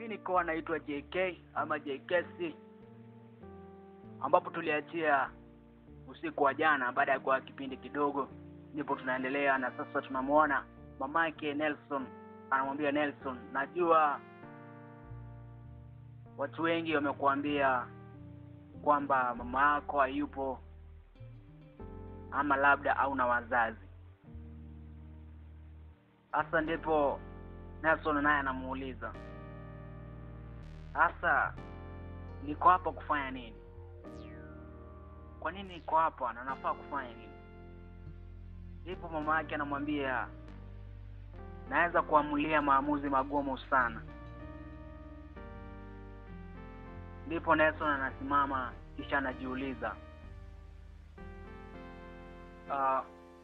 mi nikoa naitwa JK ama JKC, ambapo tuliachia usiku wa jana baada ya kuwa kipindi kidogo, ndipo tunaendelea na sasa tunamwona mamake Nelson anamwambia Nelson, najua watu wengi wamekuambia kwamba mama yako hayupo ama labda au na wazazi. Sasa ndipo Nelson naye anamuuliza sasa, niko hapa kufanya nini? Kwa nini niko hapa na nafaa kufanya nini? Ndipo mama yake anamwambia naweza kuamulia maamuzi magumu sana. Ndipo Nelson anasimama kisha anajiuliza uh,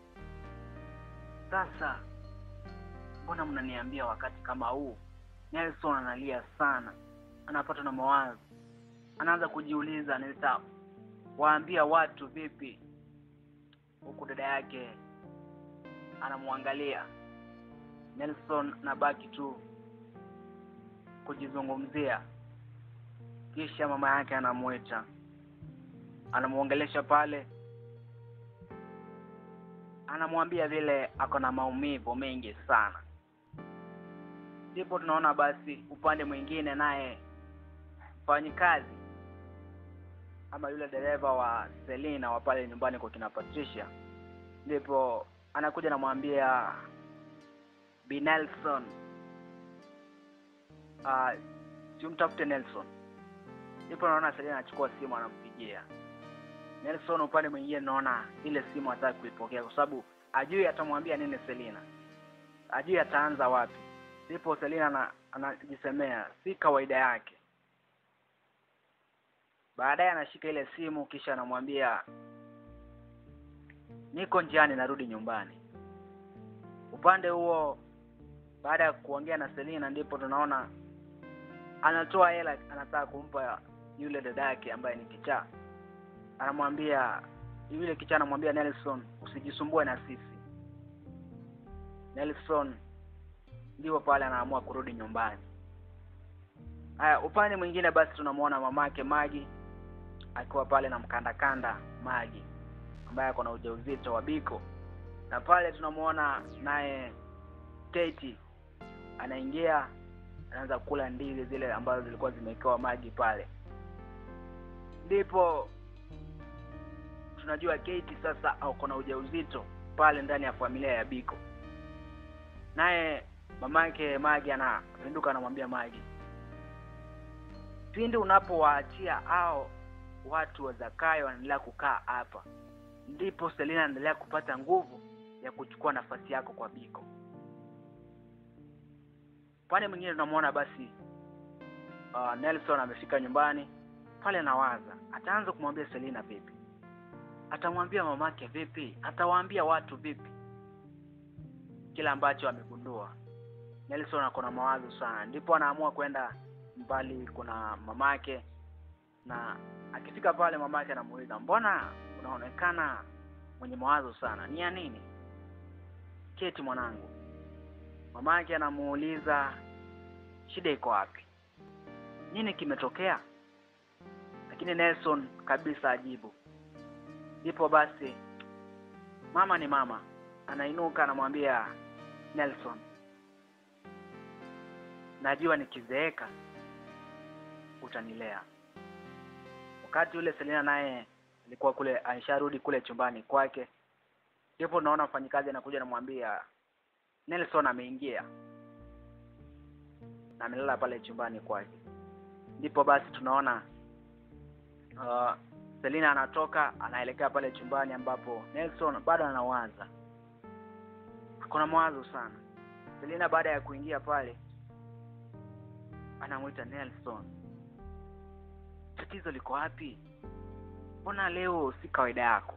sasa mbona mnaniambia wakati kama huu? Nelson analia sana, anapatwa na mawazo, anaanza kujiuliza nitawaambia watu vipi, huku dada yake anamwangalia Nelson, nabaki tu kujizungumzia. Kisha mama yake anamwita, anamwongelesha pale, anamwambia vile ako na maumivu mengi sana. Ndipo tunaona basi upande mwingine, naye mfanyikazi ama yule dereva wa Selina wa pale nyumbani kwa kina Patricia, ndipo anakuja anamwambia Bi Nelson, uh, simtafute Nelson. Ndipo naona Selina anachukua simu anampigia Nelson. Upande mwingine naona ile simu hataki kuipokea kwa sababu ajui atamwambia nini Selina, ajui ataanza wapi. Ndipo Selina anajisemea si kawaida yake. Baadaye anashika ile simu kisha anamwambia niko njiani, narudi nyumbani. Upande huo baada ya kuongea na Selina ndipo tunaona anatoa hela, anataka kumpa yule dada yake ambaye ni kichaa. Anamwambia yule kichaa, anamwambia Nelson, usijisumbue na sisi. Nelson ndipo pale anaamua kurudi nyumbani. Haya, upande mwingine basi tunamwona mamake Magi akiwa pale na mkandakanda Magi ambaye ako na ujauzito wa Biko, na pale tunamwona naye Kate anaingia anaanza kula ndizi zile ambazo zilikuwa zimewekewa Magi pale. Ndipo tunajua Kate sasa ako na ujauzito pale ndani ya familia ya Biko, naye mamake Magi anapinduka anamwambia Magi, pindi unapowaachia hao watu wa Zakayo wanaendelea kukaa hapa, ndipo Selina anaendelea kupata nguvu ya kuchukua nafasi yako kwa Biko. Upande mwingine tunamwona basi uh, Nelson amefika nyumbani pale, anawaza ataanza kumwambia Selina vipi, atamwambia mamake vipi, atawaambia watu vipi kile ambacho amegundua. Nelson ako na mawazo sana, ndipo anaamua kwenda mbali, kuna mamake, na akifika pale mamake anamuuliza mbona unaonekana mwenye mawazo sana, ni ya nini? Keti mwanangu. Mamake anamuuliza shida iko wapi, nini kimetokea? Lakini Nelson kabisa ajibu. Ndipo basi mama ni mama, anainuka anamwambia Nelson, najua nikizeeka utanilea. Wakati ule Selina naye alikuwa kule, aisharudi kule chumbani kwake, ndipo naona mfanyikazi anakuja anamwambia Nelson ameingia na amelala pale chumbani kwake. Ndipo basi tunaona uh, Selina anatoka anaelekea pale chumbani ambapo Nelson bado anawaza, kuna mawazo sana. Selina baada ya kuingia pale anamwita Nelson, tatizo liko wapi? Mbona leo si kawaida yako?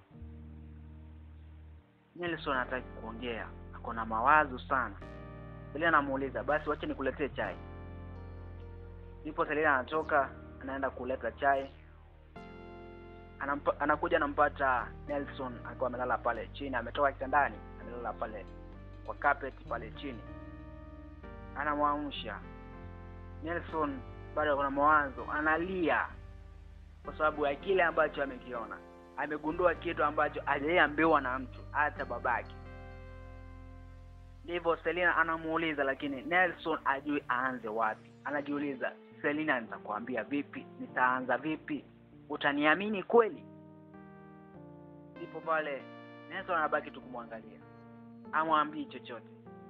Nelson hataki kuongea, ako na mawazo sana. Selina anamuuliza basi, wache nikuletee chai. Ndipo Selina anatoka anaenda kuleta chai, anampa, anakuja anampata Nelson akiwa amelala pale chini, ametoka kitandani, amelala pale kwa carpet pale chini, anamwamsha Nelson bado kuna mawazo, analia kwa sababu ya kile ambacho amekiona. Amegundua kitu ambacho hajaambiwa na mtu, hata babake. Ndivyo Selina anamuuliza, lakini Nelson ajui aanze wapi. Anajiuliza, Selina, nitakwambia vipi? Nitaanza vipi? Utaniamini kweli? Ndipo pale Nelson anabaki tu kumwangalia, amwambii chochote.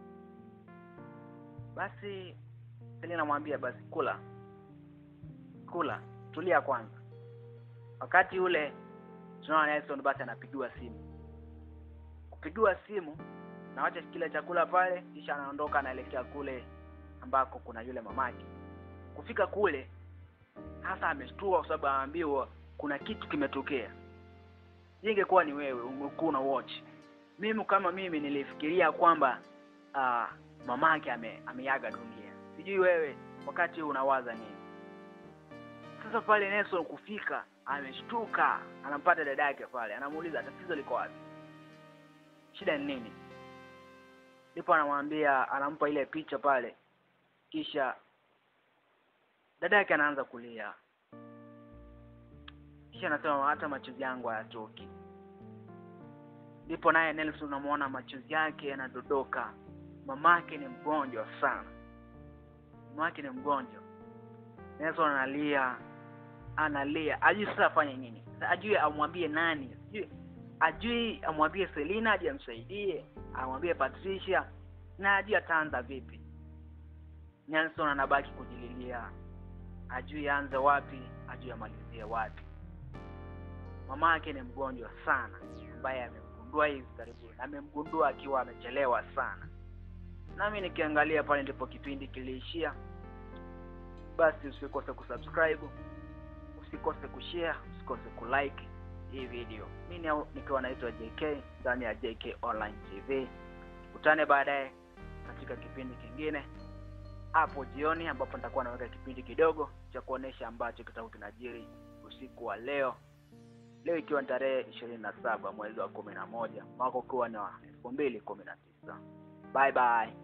Basi Selina anamwambia basi, kula kula, tulia kwanza. Wakati ule tunaona Nelson basi anapigiwa simu, kupigiwa simu na wacha kile chakula pale, kisha anaondoka anaelekea kule ambako kuna yule mamake. Kufika kule hasa ameshtua kwa sababu anaambiwa kuna kitu kimetokea. Ingekuwa ni wewe ungekuwa una watch. Mimi kama mimi nilifikiria kwamba uh, mamake ame, ameaga dunia. Sijui wewe wakati unawaza nini? Sasa pale Nelson kufika ameshtuka, anampata dada yake pale, anamuuliza tatizo liko wapi, shida ni nini? Ndipo anamwambia, anampa ile picha pale, kisha dada yake anaanza kulia, kisha anasema hata machozi yangu hayatoki. Ndipo naye Nelson unamuona machozi yake yanadondoka. Mamake ni mgonjwa sana, mamake ni mgonjwa. Nelson analia, analia, ajui sasa afanye nini, ajui amwambie nani, sijui ajui amwambie Selina aje amsaidie, amwambie Patricia na ajui ataanza vipi. Nelson anabaki kujililia, ajui aanze wapi, ajui amalizie wapi. Mama yake ni mgonjwa sana, ambaye amemgundua hivi karibuni, amemgundua akiwa amechelewa sana. Nami nikiangalia pale ndipo kipindi kiliishia. Basi usikose kusubscribe, usikose kushare, usikose kulike hii video. Mimi nikiwa naitwa JK ndani ya JK Online TV. Utane baadaye katika kipindi kingine hapo jioni, ambapo nitakuwa naweka kipindi kidogo cha kuonesha ambacho kitakuwa kinajiri usiku wa leo, leo ikiwa ni tarehe ishirini na saba mwezi wa kumi na moja mwaka ukiwa ni wa elfu mbili kumi na tisa. Bye bye.